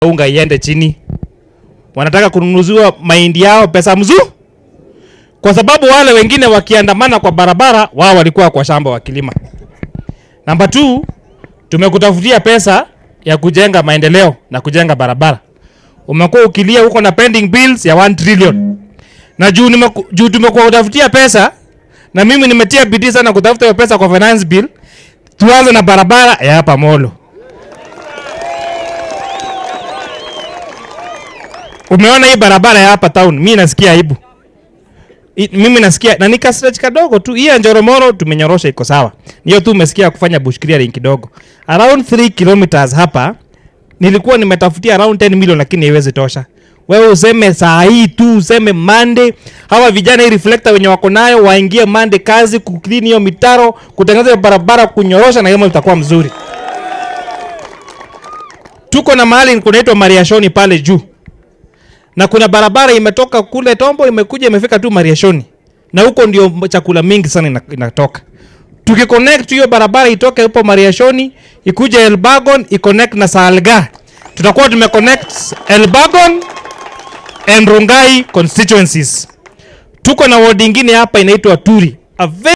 unga iende chini, wanataka kununuziwa mahindi yao pesa mzuri, kwa sababu wale wengine wakiandamana kwa barabara, wao walikuwa kwa shamba wakilima. Namba 2 tumekutafutia pesa ya kujenga maendeleo na kujenga barabara. Umekuwa ukilia huko na pending bills ya 1 trillion, na juu, nimeku- juu tumekuwa kutafutia pesa na mimi nimetia bidii sana kutafuta hiyo pesa kwa finance bill. Tuanze na barabara ya hapa Molo. Umeona hii barabara ya hapa town, mimi nasikia aibu. I, mimi nasikia na nika stretch kadogo tu. Hii ya Njoromoro tumenyorosha iko sawa. Niyo tu umesikia kufanya bush clearing kidogo. Around 3 kilometers hapa nilikuwa nimetafutia around 10 million lakini haiwezi tosha. Wewe useme saa hii tu useme Monday, hawa vijana hii reflector wenye wako nayo waingie Monday kazi kuclean hiyo mitaro, kutengeneza hiyo barabara, kunyorosha na hiyo itakuwa mzuri. Tuko na mahali kunaitwa Mariashoni pale juu na kuna barabara imetoka kule Tombo imekuja imefika tu Mariashoni, na huko ndio chakula mingi sana ina- inatoka. Tukiconnect hiyo barabara itoke hapo Mariashoni ikuje Elbagon iconnect na Salga, tutakuwa tumeconnect Elbagon and Rongai constituencies. Tuko na ward ingine hapa inaitwa Turi, a very